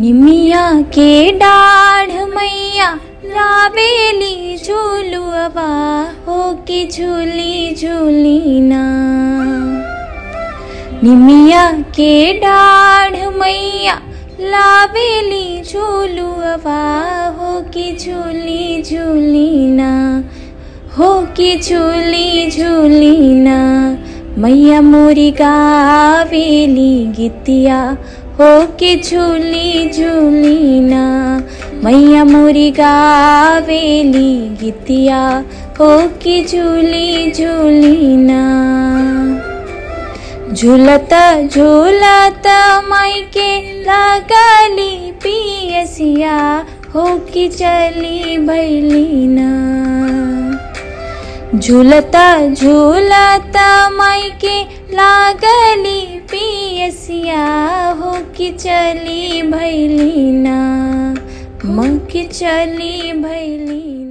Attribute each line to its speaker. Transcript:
Speaker 1: निमिया के डाढ़ मैया लावेली झूलुआ हो के झूली झूली ना निमिया के डाढ़ मैया लावेली झूलुआ हो के झूली झूली ना हो के झूली झूली ना मैया मोरी गावेली गीतिया हो के झूली झूली ना मैया मोरी गावेली गीतिया हो के झूली झूली ना झूलत झूलत माई के लगली पियसिया हो के चली भैली ना झूलता झूलता माई के लागली पियसिया हो कि चली भैली ना मक चली भैली